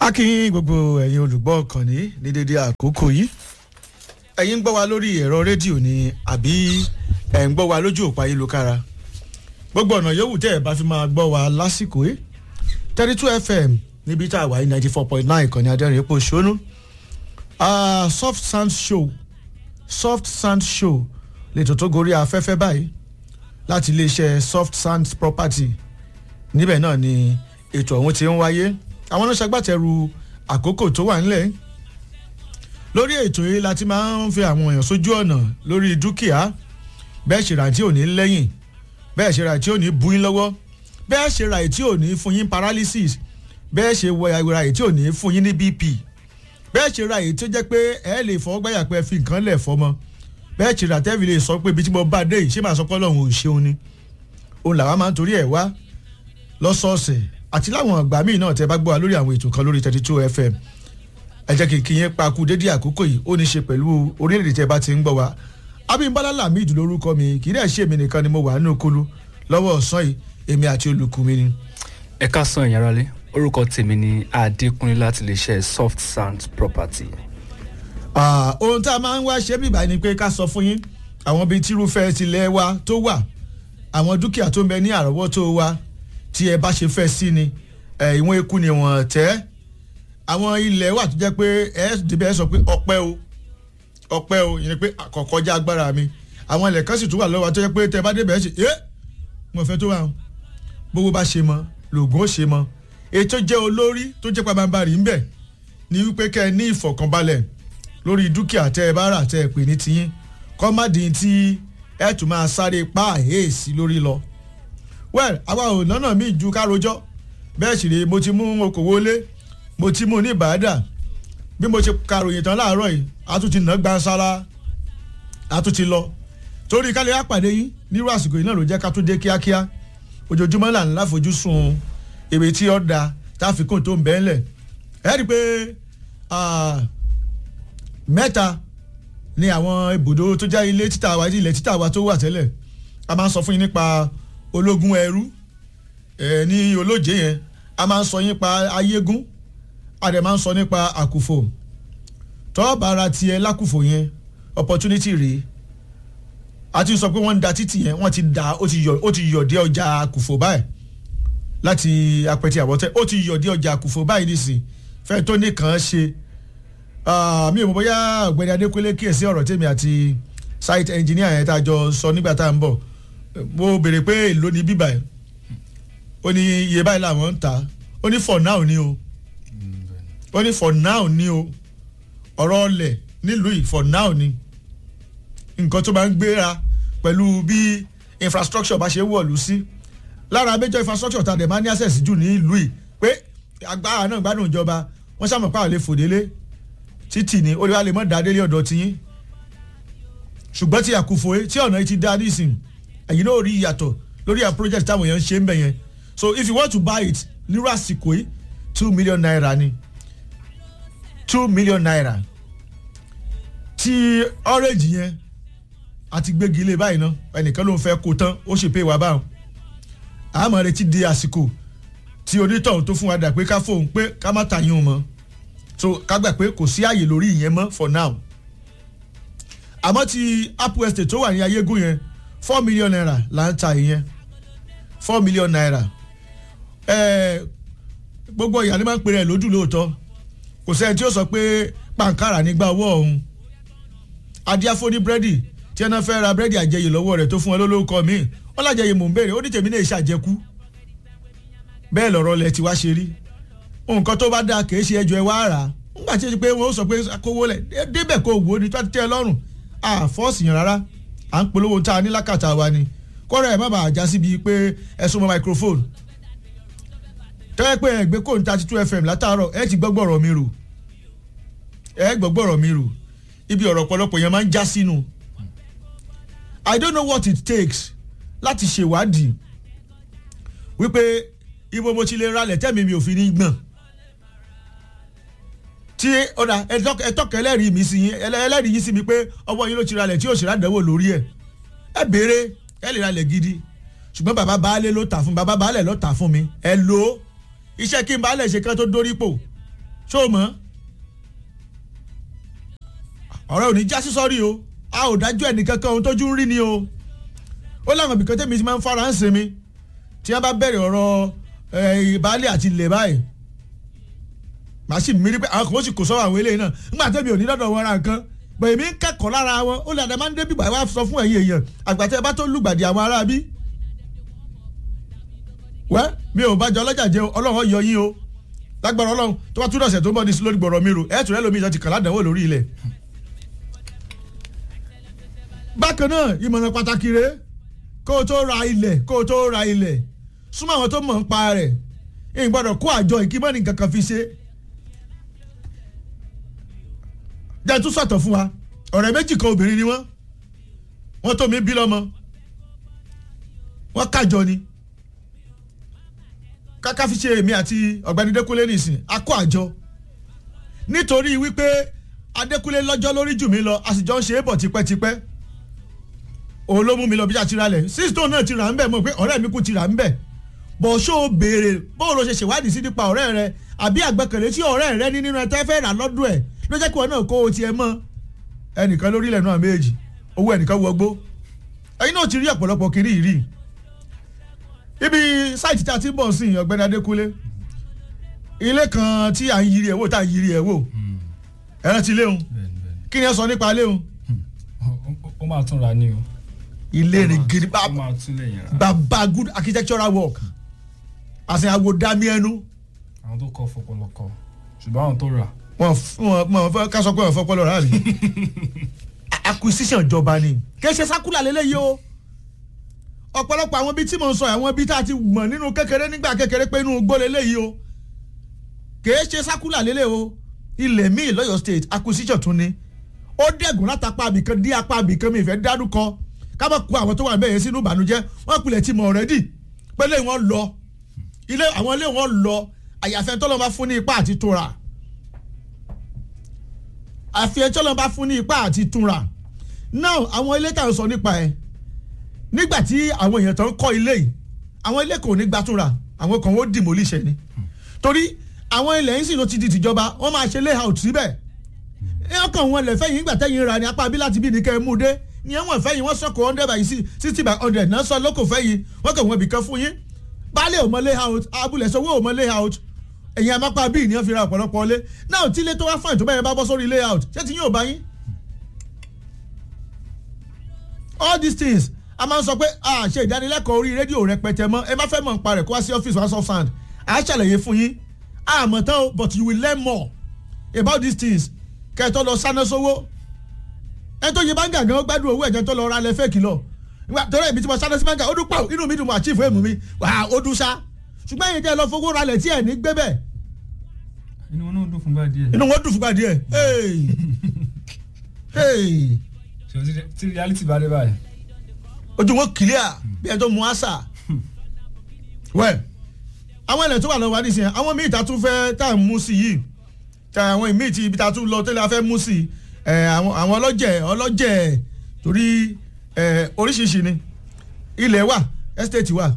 a kí yín gbogbo ẹ̀yin olùgbọ́ ọ̀kànnì ní dédé àkókò yìí ẹ̀yin ń gbọ́ wa lórí ẹ̀rọ rédíò ni àbí ẹ̀ ń gbọ́ wa lójú òpó ayélujára gbogbo ọ̀nà yòówù tẹ́ ẹ̀ bá fi máa gbọ́ wa lásìkò yìí thirty two fm níbi tá a wà ní ninety four point nine ìkànnì adẹ́rìn epo ṣónú soft sound show soft sound show lètò tó gorí afẹ́fẹ́ báyìí láti iléeṣẹ́ soft sound property níbẹ̀ náà ni ètò ọ̀hún ti ń wáyé àwọn náà ṣagbátẹrù àkókò tó wà nílẹ̀ lórí ètò yìí la ti máa ń fi àwọn èèyàn sójú ọ̀nà lórí dúkìá bẹ́ẹ̀ ṣe rà tí ò ní lẹ́yìn bẹ́ẹ̀ ṣe rà tí ò ní bu yín lọ́wọ́ bẹ́ẹ̀ ṣe rà tí ò ní fún yín paralysis bẹ́ẹ̀ ṣe ra tí ò ní fún yín ní bp bẹ́ẹ̀ ṣe ra èyí tó jẹ́ pé ẹ lè fọwọ́ gbáyà pé ẹ fi nǹkan lẹ̀ fọmọ bẹ́ẹ̀ ṣe rà tẹ́fì lè sọ pé ibi tí mo bá dé yìí ṣé màá sọ pé ọlọ́run ò ṣeun ni òun làwa máa ń torí ẹ̀ wá lọ́sọ̀ọ̀sẹ̀ àti láwọn àgbà míì náà tẹ́ bá gbọ́ wa lórí àwọn ètò kan lórí thirty two fm ẹ jẹ́ kí n kí yẹn pa kú dédé àkókò yìí ó ní ṣe pẹ̀lú orílẹ̀-èdè tẹ́ bá ti ń gbọ́ wa abímbálá lamid lórúkọ mi kì í dẹ̀ ṣe èmi nìkan ni mo wà nínú kulu lọ́wọ́ ọ̀sán yìí èmi àti olùkú mi ni. ẹ káàsán ìyára lé orúkọ tèmi ni adékúnlé láti lè ṣe soft sound property. ohun tá a máa ń wá ṣe bíbá ni pé ká sọ fún yín àwọn bíi tírúfẹ́ tilẹ̀ wa tó wà àwọn dúkìá tó ń bẹ ní àrọ́wọ́tó wa tí ẹ bá ṣe fẹ́ sí ni ìwọ̀n eku ni wọ́n tẹ́ àwọn ilẹ̀ wà tó jẹ́ pé ẹ dìbẹ́ sọ pé ọpẹ́ o ọpẹ́ o yẹn pé àkọ́kọ́já agbára mi àwọn ilẹ̀ kan sì tún wà lọ́wọ́ tó jẹ́ pé tẹ bá débẹ̀ ṣe ẹ́ mo fẹ́ tó wà gbogbo bá ṣe mọ lògùn ó ṣe mọ ètò jẹ́ olórí tó jẹ́ pàmàbarì ńbẹ̀ ní wípé kẹ́ ẹ ní ìfọ̀kànbalẹ̀ lórí dúkìá tẹ́ ẹ bá rà tẹ́ ẹ pè ní tiyín kọ́ má dín tí ẹ tún máa sáré pa àhẹ́ẹ̀sì lórí lọ well àwa ò lọ́nà míì ju ká rojọ́ bẹ́ẹ̀ sì rèé mo ti mú okòwò lé mo ti mú ní ìbàdà bí mo ṣe karòyìn tán láàárọ̀ yìí a tún ti nà gbansara a tún ti lọ torí kálí àpàdé yín nírú àsìkò yìí náà ló jẹ́ ká tún dé kíákíá ojoojúmọ́ là ń láfojúsùn èrè tí ó da táfikún tó ń bẹ́ẹ̀ lẹ̀ ẹ́ rí i pé mẹ́ta ni àwọn ibùdó tó jẹ́ ilé títà wa ilẹ̀ títà wa tó wà tẹ́lẹ̀ a máa ń sọ fún yín nípa ológun ẹrú ẹ ní olóje yẹn a máa ń sọ nípa ayégún a dẹ̀ máa ń sọ nípa àkùfò tọ́ọ̀bù ara tiẹ̀ lákùfò yẹn opportunity rèé a ti sọ pé wọ́n ń da títì yẹn wọ́n ti da ó ti yọ ó ti yọ̀ dé ọjà àkùfò báyìí láti apẹ̀tì àbọ̀tẹ́ ó ti yọ̀ dé ọjà àkùfò báyìí nìsín fẹ́ tó nìkan ṣe mi ò mọ̀ bóyá ọ̀gbẹ́ni adékúnlé kíyèsí ọ̀rọ̀ tèmi àti site engineer yẹn tá a jọ sọ nígbà tá à ń bọ̀ mo béèrè pé èló ni bíbà ẹ̀ ó ní iye báyìí làwọn ń ta ó ní for now ni o ó ní for now ni o ọ̀rọ̀ ọlẹ̀ nílùú yìí for now ni nǹkan tó máa ń gbéra pẹ̀lú bí infrastructure bá ṣe wọ̀lú sí lára major infrastructure tá a dẹ̀ máa ní access jù ní ìlú yìí pé agbára náà gbádùn ìjọba wọ́n ṣàmọ̀ pààlẹ́ fòdélé títì ni ó lè wá lè mọ́ dáadélé ọ̀dọ̀ tiyín ṣùgbọ́n tí àkùfò tí ọ̀nà yìí ti dá nísìn ẹ̀yin náà rí ìyàtọ̀ lórí àwọn project táwọn èèyàn ń ṣe ń bẹ̀ yẹn so if you want to buy it nírú àsìkò yìí two million naira ni two million naira tí orange yẹn àti gbégi ilé báyìí náà ẹnìkan ló ń fẹ́ kó tán ó sì pé wá báwọn àmọ́ retí di àsìkò tí onítọ̀hún tó fún wa dà pé ká fóun pé ká má ta yín o mọ́ so ká gbà pé kò sí àyè lórí ìyẹn mọ́ for now àmọ́ ti apple estate tó wà ní ayégún yẹn four million naira là ń ta ìyẹn four million naira ẹ̀ẹ́ gbogbo ìyá ni máa ń pèrè ẹ̀ lójú lóòótọ́ kò sẹ́ni tí ó sọ pé pàǹkárà nígbà ọwọ́ ọ̀hún adíáfóní búrẹ́dì tí ẹná fẹ́ ra búrẹ́dì àjẹyè lọ́wọ́ rẹ̀ tó fún ẹ lólókọ mi wọ́n lájẹyè mò ń béèrè ó ní tèmi náà ṣàjẹkú bẹ́ẹ̀ lọ̀rọ̀ lẹ ti wá ṣe rí nǹkan tó bá dáa kì í ṣe ẹjọ́ ẹ wá rà á nígbà tí ó ti pé wọ́n sọ pé kówó lẹ̀ débẹ̀ kó wò ó ní tó ti tẹ́ ẹ lọ́rùn àfọ́ọ̀sì yàn rárá à ń polówó tá a ní lákàtà wa ni kọ́rọ̀ ẹ̀ má bàa já síbi pé ẹ súnmọ́ microphone tẹ́lẹ̀ pé ẹgbẹ́ kò ń thirty two fm látàárọ̀ ẹ ti gbọ́gbọ́rọ̀ mi rò ẹ gbọ́gbọ́rọ̀ mi rò ibi ọ̀rọ̀ ọ̀pọ̀lọpọ̀ yẹn máa ń já sínú i don't know what it takes láti ṣèwádìí wípé ibo mo ti lè ralẹ̀ tẹ́mi mi ò fi ní gbọ̀n tí ọ̀dà ẹ̀tọ́kẹ́ ẹlẹ́rìí mi sí yín ẹlẹ́rìí yín sí mi pé ọwọ́ yín ló ti ralẹ̀ tí yóò ṣe rádẹ́wò lórí ẹ̀ ẹ béèrè ẹ lè ralẹ̀ gidi ṣùgbọ́n bàbá baálé ló tà fún bàbá baálé ló tà fún mi ẹ lò ó iṣẹ́ kí n baálé ṣe kán tó dórí pò ṣó o mọ̀ ọ̀rẹ́ ò ní já sí sọ́rí o a ò dájú ẹnì kankan ohun tójú ń rí ni o ó láwọn ibìkan tẹ́mi ti máa ń fara ń sinmi tí wọ́n bá bẹ̀rẹ̀ ọ̀rọ̀ ìbálẹ̀ àti ilẹ̀ báyìí màá sì mírí pé àwọn kan ó sì kò sọ́wọ́ àwọn eléyìí náà nígbà tẹ́mi ò ní lọ́dọ̀ wọn ra nǹkan bẹ̀rẹ̀ mi ń kẹ́kọ̀ọ́ lára wọn ó lè àdá máa ń débi báyìí wá sọ fún ẹ̀yin èèyàn àgbàtẹ́ bá tó lùgbàdì àwọn ará bí. wẹ́ mi ò bá jọ ọlọ́jà jẹun ọlọ́run yọ yín o lágbára ọlọ́run tó bá túnọ̀ ọ̀sẹ̀ tó ń bọ̀ ní sí lórí gbọ̀rọ̀ mi rò ẹ̀ tún ẹ̀ lómi ìjọ ti kàn ládàáwò lórí ilẹ̀. bákan náà ìmọ̀ràn pàtàkì rèé kó o tó ra ilẹ̀ kó o tó ra ilẹ̀ súnmọ́ àwọn tó mọ̀ ń pa rẹ̀ ìgbọ́dọ̀ kó àjọ ìkímọ́nì kankan fi ṣe jẹ́ tún sọ̀tọ̀ fún wa ọ̀rẹ́ méjì kan obìnrin ni wọ́n wọ́n tó mi bí lọ́mọ wọ́n kájọ ni káká fi ṣe èmi àti ọ̀gbẹ́ni Dékúnlé nìsín a kó àjọ nítorí wípé Adékúnlé lọ́jọ́ lórí jù mí lọ a sì jọ ń ṣe é bọ̀ tipẹ́tipẹ́ òun ló mú mi lọ bí a ti ra lẹ̀ sísítò náà ti rà ń bẹ̀ mọ̀ pé ọ̀rẹ́ mi kù ti rà ń bẹ̀ bọ̀ ṣó o béèrè bóun ló ṣe ṣèwádìí sí nípa ọ̀rẹ́ rẹ àbí àgbẹ̀kẹ̀lé tí ọ̀rẹ́ rẹ ní nínú ẹ tẹ́ fẹ́ rà lọ́dún ẹ̀ ló jẹ́ kí wọn náà kó o tiẹ̀ mọ́ ẹnìkan lórílẹ̀ náà méjì owó ẹnìkan wọgbó ẹ̀yin náà ti rí ọ̀pọ̀lọpọ̀ kiri ìrì ibi sáìtì tí a ti ń bọ̀ sí ọ̀gbẹ́ni Adékúnlé ilé kan tí à ń yiri ẹ̀ wò tá à ń yiri ẹ̀ wò ẹ̀rán ti léhun kí ni ẹ sọ nípa léhun. ó máa tún ra ní o. ilé rìn gidi ó máa tún lè yẹn ra. bàbá good architectural work àti àwò dami ẹnu àwọn tó kọ fọpọlọ kọ ṣùgbọ́n àwọn tó rà. wọn wọn fẹ́ ká sọ pé wọn fọpọ lọ rà mí acquisition ìjọba ni kì í ṣe sákúlà lélẹ́yìí o ọ̀pọ̀lọpọ̀ àwọn ibi tí mo ń sọ àwọn ibi tá a ti mọ̀ nínú kékeré nígbà kékeré pé inú igbó lélẹ́yìí o kì í ṣe sákúlà lélẹ́ o ilẹ̀ míì lọ́yọ̀ state acquisition tún ni ó dẹ̀gùn látàpá àbìkan dí apá àbìkan mi ìfẹ́ dárúkọ ká má kó àwọn tó wà bẹ́ẹ̀ sínú ìbànújẹ́ wọ́n pilẹ̀ ti mọ̀ ọ̀rẹ́dì pé lé wọn lọ ilé àwọn ilé wọn lọ àyàfẹ́ tó lọ́ bá fún ní ipá àti tóra àfihàn tó lọ́ bá fún ní ipá àti túnra now àwọn ilé tá à ń sọ nípa ẹ̀ nígbà tí àwọn èèyàn tó ń kọ́ ilé yìí àwọn ilé kò ní gba túnra àwọn kan ó demolish ni torí àwọn ilẹ̀ yìí sì ló ti di tìjọba wọ́n máa ṣe layout síbẹ̀ ọkàn wọn lẹ̀ fẹ́yìn ìgbà tẹ́yìn ra ni apá bí láti bí ní kẹ́ ẹ mú dé ní ẹ̀wọ̀n fẹ́yìn wọ́n sọ̀kò hundred by sixty by hundred náà sọ lóko fẹ́yìn wọ́n kàn wọ́n bìkan fún yín baálé ò mọ layout abúlé sọ́wọ́ ò mọ layout ẹ̀yin amápá bíi ní wọ́n fi ra ọ̀pọ̀lọpọ̀ lé náà tí ilé tó wá fún ìtọ́bẹ̀yẹn bá bọ́ sórí layout ṣé ti yín ò bá yín. all these things a máa ń sọ pé a ṣe ìdánilẹ́kọ̀ọ́ orí rédíò rẹpẹtẹ mọ́ ẹ má fẹ́ mọ̀ nípa rẹ̀ kó wá sí ọ́fíìsì one soft sand à á ṣàlàyé fún yín àmọ́ tán o but you will learn more about these things kẹ́ẹ̀tọ́ lọ sáná sówó ẹ tó yẹ báńgà gan gbádùn owó ẹ̀jẹ̀ tó lọ ra lẹ fẹ́ẹ̀kì lọ torí ẹ̀mí tí mo sáná sí báńgà ó dún pàù inú mi dùn mo àchífù èmù mi wà á ó dún sá ṣùgbọ́n ẹ̀yin tẹ́ lọ fowó ra lẹ̀ tí ẹ̀ ní gbé bẹ́ẹ̀. inú wọn náà dùn fúngbà díẹ̀. inú wọn dùn fúngbà díẹ̀ ṣe tí reality bá dé báyìí. ojú wọn clear bí ẹ tó mu àṣà wẹ́ẹ̀ àwọn ilẹ̀ tó wà lọ́wọ́ adìsí yẹn àwọn míì ta tún fẹ́ tá à ń mú sí yìí tá àwọn míì ti ibi ta tún lọ tẹ́lẹ̀ afẹ́ mú sí àwọn ọlọ́jẹ̀ ọlọ́jẹ̀ torí oríṣiríṣi ni ilẹ̀ wà estate wà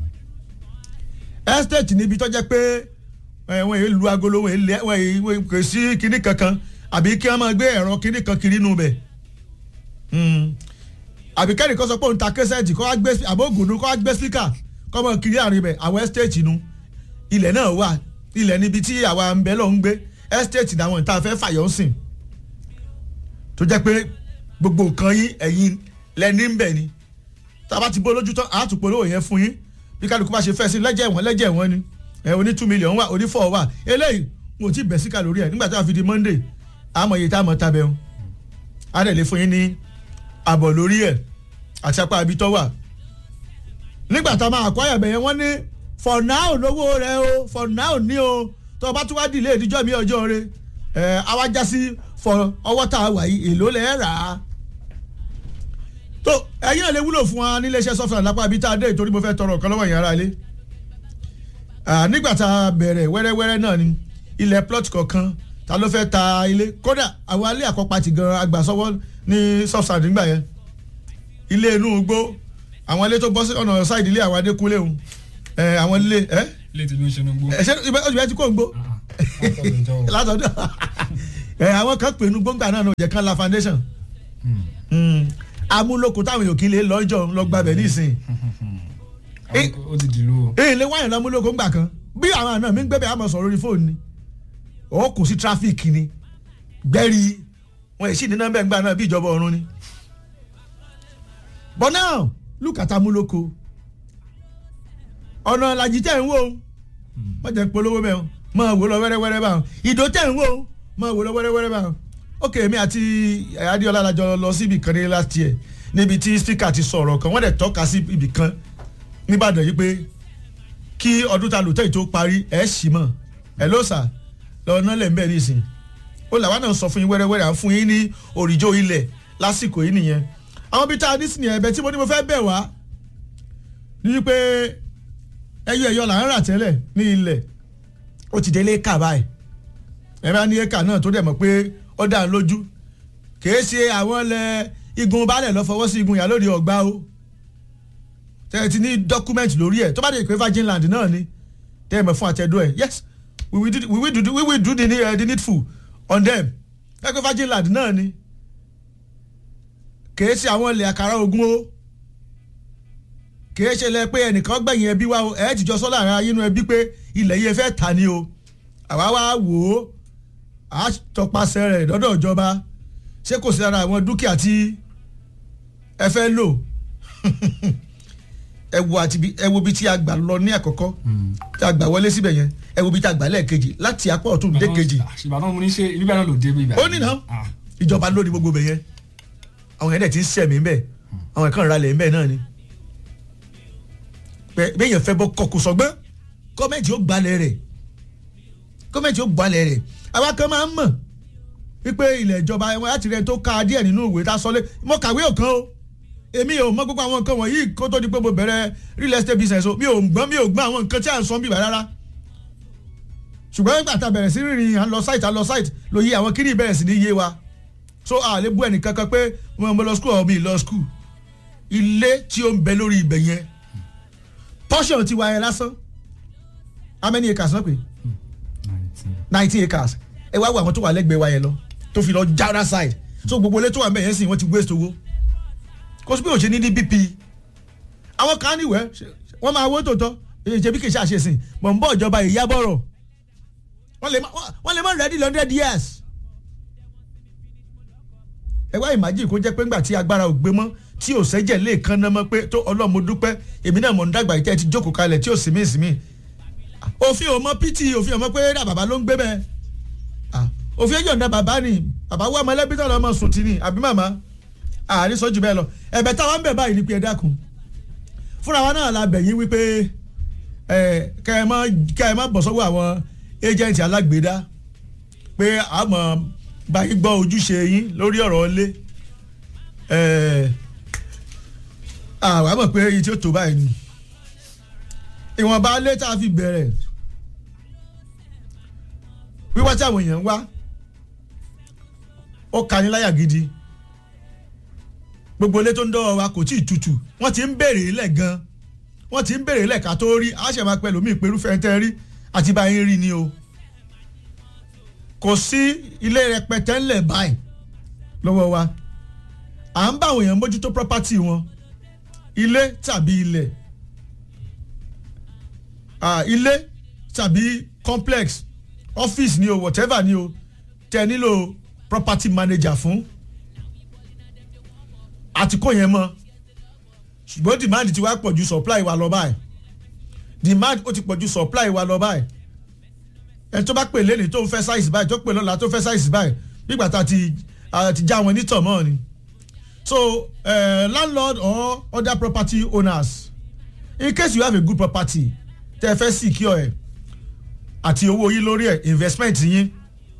estate níbi tó jẹ́ pé wọ́n èyí lu agolo wọ́n èyí kò sí kinní kankan àbí kí wọ́n máa gbé ẹ̀rọ kinní kan kiri nù bẹ̀ àbí kẹ́ni kan sọ pé òun ta kẹsẹ̀tì kọ́ wá gbé àbóògùn kọ́ wá gbé speaker kọ́ mọ̀ kiri àárín bẹ̀ àwọn estate nu ilẹ̀ náà wà ilẹ̀ níbi tí àwa ń bẹ lọ ń gbé estate làwọn ìta fẹ́ fàyọ̀ sìn tó jẹ́ pé gbogbo nǹkan yín ẹ̀yin lẹ́ni ń bẹ̀ ni tá a bá ti bó lójú tán àá tún polówó yẹn fún yín bí kálukú bá ṣe fẹ́ sí lẹ́jẹ̀ wọ́n lẹ́jẹ̀ wọ́n ni ẹ̀ oní two million wà oní four wà eléyìí mo ti bẹ̀ sí kàlórí ẹ̀ nígbà tó a fi di monday àmọ̀ iye tá a mọ̀ tabẹ̀ o á dẹ̀ lè fún yín ní àbọ̀ lórí ẹ̀ àti apá ibi tó wà nígbà tá a máa kọ́ ẹ̀bẹ̀ yẹn wọ́n ní for now lówó rẹ o for now ní o tó o bá tún wá dìlé ìdíjọ́ mi ọjọ́ rẹ ẹ awájá sí for ọwọ́ tá a wà yìí èló lẹ́ rà á. tó ẹ̀yin náà lè wúlò fún wa níléeṣẹ́ software lápá ibi tá a dé torí mo fẹ́ tọrọ ọ̀kan lọ́wọ́ ìyẹn ara ilé. nígbà tá a bẹ̀rẹ̀ wẹ́rẹ́wẹ́rẹ́ náà ni ilẹ̀ plot kọ̀ọ̀kan ta ló fẹ́ ta ilé kódà àwọn alẹ́ àkọ́pàtì gan agbàsọ́wọ́ ní software nígbà yẹn ilé inú igbó àwọn ilé tó bọ́ sí ọ̀nà ṣáìdì ilé àwọn adékúnlé òun ẹ àwọn ilé ẹ. ilé tí mi ń ṣe ní gbó. ẹ ṣe ọjọ́ ìbẹ́ ti kó ń gbó. Látọ̀dún jọ́ o. látọ̀dún ẹ àwọn kan pè nu gbóngbà náà ní òjẹ̀ kan la foundation Mm. amúlòkó táwọn èèyàn kì í lè lọ́jọ́ lọ gbàbẹ̀ nísìnyí Eh. ó ti dìlú o. èyí lè wáyàn lámúlòkó ńgbà kan bí àwọn àna mi ń gbẹ́bẹ̀ àmọ̀ sọ̀rọ̀ orí fóònù ni ó kò sí tráfíìkì ni gbẹ́rì wọn èsì ní nọ́mbẹ̀ ńgbà náà bí ìjọba ọ̀run ni. but now look at amúlòkó ọ̀nà làjì tẹ̀ ń wò ó wọ́n jẹ́ polówó bẹ́ẹ̀ o máa wò lọ wẹ́rẹ́wẹ́rẹ́ báwọn ìdó tẹ̀ ń wò ó máa wò lọ wẹ́rẹ́wẹ́rẹ́ báwọn. ok èmi àti adéọlá lajọ lọ síbi kan ní last year níbi tí speaker ti sọ̀rọ̀ kan wọ́n dẹ̀ tọ́ka sí ibì kan níbàdàn yìí pé kí ọdún ta lòtẹ́ tó parí ẹ̀ sì mọ̀ ẹ̀ ló sà lọ́ọ́ náà lẹ̀ ń bẹ̀ nísìn ó làwọn náà sọ fún yín wẹ́rẹ́wẹ́rẹ́ à ń fún yín ní òrìjó ilẹ̀ lásìkò yìí nìyẹn àwọn bíi tá a ní sí nìyẹn ẹ̀bẹ̀ tí mo ní mo fẹ́ bẹ̀ wá ní wípé ẹyọ ẹyọ là ń rà tẹ́lẹ̀ ní ilẹ̀ ó ti délé éka báyìí ẹ bá ní éka náà tó dẹ̀ mọ̀ pé ó dà ń lójú kìí ṣe àwọn ilẹ̀ igun baálẹ̀ lọ fọwọ́ sí igun ìyá lóde ọ̀gbá o tẹ́ ẹ ti ní dọ́kúmẹ́ǹtì lórí ẹ̀ tó bá dé pé virgin land náà ni tẹ́ ẹ mọ̀ fún àtẹ̀dọ́ ẹ̀ yes we will do, we will do, we will do the, uh, the needful on them ẹ pé virgin land náà ni kìí ṣe àwọn ilẹ̀ àkàrà ogun o kìí ṣe lẹ pé ẹnìkan gbẹ̀yìn ẹbí wa o ẹ̀ ti jọ sọ́ láàrin ayé inú ẹbí pé ilẹ̀ yìí ẹ fẹ́ tà ní o àwa wá wò ó a tọpasẹ̀ rẹ̀ lọ́dọ̀ ìjọba ṣé kò sí ara àwọn dúkìá tí ẹ fẹ́ lò ẹ wo àti bí- ẹ wo bí tí a gbà lọ ní àkọ́kọ́ tí a gbà wọlé síbẹ̀ yẹn ẹ wo bí tí a gbà lẹ́ẹ̀kejì láti apá ọ̀tún dé kejì ìbàdàn mo ní ṣe ibi bẹ́ẹ̀ náà ló dé bí ibà. ó ní náà ìjọba ló ní gbogbo bẹ̀ yẹn àwọn yẹn dẹ̀ ti ń sẹ̀mí ń bẹ̀ àwọn ẹ̀kan ìralẹ̀ ń bẹ̀ náà ni Bẹ́- bẹ́yẹn fẹ́ bọ́ kọkù sọgbọ́n gọ́ọ̀mẹ̀ntì ó gbalẹ̀ rẹ̀ gọ́ọ̀mẹ̀ntì ó gbalẹ̀ rẹ̀ àwa kan máa ń mọ̀ wípé ilẹ̀ ìjọba ẹ̀wọ̀n láti rẹ̀ tó ka díẹ̀ nínú ìwé tá a sọ lé mo kàwé òkan o èmi ò mọ gbogbo àwọn nǹkan wọ̀nyí kó tó di pé mo bẹ̀rẹ̀ real estate business o mi ò gbọ́n mi ò gbọ́n àwọn nǹkan tí à ń sọ bíbá rárá ṣùgbọ́n nígbà tá a bẹ̀rẹ̀ sí rìnrìn à ń lọ site à ń lọ site ló yí àwọn kíní bẹ̀rẹ̀ sí ní yé wa so a lè bú ẹnìkan kan pé mo mo lọ school ọ̀ mi ì lọ school ilé tí ó ń bẹ lórí ibẹ̀ yẹn portion ti wa yẹn lásán how many acres náà pé nineteen acres ẹ wá wo àwọn tó wà lẹ́gbẹ̀ẹ́ wa yẹn lọ tó fi lọ jára side so gbogbo ilé tó wà ń bẹ̀ yẹn sì wọ́n ti waste owó kó sì bí òṣèlú ní bp àwọn kan níwẹ̀ wọ́n máa wó tòótọ́ èyí ṣe bí kì í ṣàṣesìn mọ̀ ń bọ̀ ìjọba ìyábọ̀rọ̀ wọ́n lè má wọ́n lè má ready hundred years ẹ wá ìmájì kó jẹ́ pé ńgbà tí agbára ò gbé mọ́ tí ò sẹ́jẹ̀ lè kan náà mọ́ pé tó ọlọ́run mo dúpẹ́ èmi náà mọ̀ ń dàgbà ìtẹ́ ti jókòó kalẹ̀ tí ò sí mí sí mí òfin ò mọ pt òfin ò mọ pé dà bàbá ló ń gbé bẹ́ẹ̀ Ah, òfin ẹjọ́ ń da bàbá ni bàbá wà mọ́lẹ́bí tó lọ́mọ sùn tì ní àbí màmá àárín sọ́jú bẹ́ẹ̀ lọ ẹ̀bẹ̀ táwa ń bẹ̀ báyìí ni pé ẹ dákun fúnra wa náà la bẹ̀ yín wípé ẹ kẹ́ ẹ má kẹ́ ẹ má bọ̀ sọ́wọ́ àwọn ẹ́jẹ̀ǹtì alágbèédá pé àmọ́ báyìí gbọ́ ojúṣe yín lórí ọ̀rọ̀ ilé ẹ̀ àwa mọ̀ pé èyí tí ó tó báyìí ni ìwọ̀nba ilé tá a fi bẹ̀rẹ̀ wíwá tí àwọn èèyàn ń wá ó kani láyà gidi gbogbo ilé tó ń dọ́wọ́ wa kò tí ì tutù wọ́n ti ń béèrè ilẹ̀ gan wọ́n ti ń béèrè ilẹ̀ ká tó rí àṣẹ máa pẹ́ lómi ìpérúfẹ́ tẹ́ rí àti báyìí rí ni o kò sí ilé rẹpẹtẹ ńlẹ̀ báyìí lọ́wọ́ wa à ń bá àwọn èèyàn mójútó property wọn ilé tàbí ilẹ̀ ah, ilé tàbí complex office ni o whatever ni o tẹ nílò property manager fún àti kò yẹn mọ́ ṣùgbọ́n demand ti wá pọ̀ ju supply wa lọ báyìí demand ó ti pọ̀ ju supply wa lọ báyìí ẹni tó bá pè lẹ́ni tó ń fẹ́ size báyìí tó pè lọ́la tó fẹ́ size báyìí nígbà tá a ti a ti já wọn nítọ̀ mọ́ ni so uh, landlord or other property owners in case you have a good property tẹ́ ẹ fẹ́ secure ẹ̀ àti owó yín lórí ẹ̀ investment yín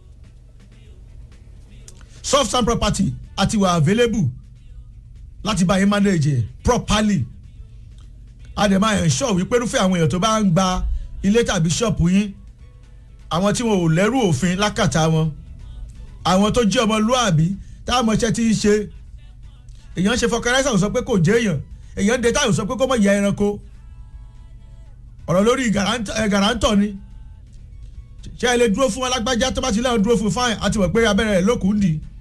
soft sand property àti wà available láti bá yín manage ẹ̀ properly a dẹ̀ máa ensure wípé irúfẹ́ àwọn èèyàn tó bá ń gba ilé tàbí ṣọ́ọ̀pù yín àwọn tí wọn ò lẹ́rù òfin lákàtà wọn àwọn tó jẹ́ ọmọlúàbí táwọn ọmọọṣẹ́ ti ń ṣe èèyàn ṣe fọkànláìsà sọ pé kò jẹ́ èèyàn èèyàn dé táwọn sọ pé kó mọ̀ yẹ ẹranko ọ̀rọ̀ lórí gàrántọ̀ ni ṣé ẹ lè dúró fún alágbájá tó bá ti lẹ́yìn dúró fún fáìn àti wọ̀ pé abẹ́rẹ́ rẹ̀ lókùn dì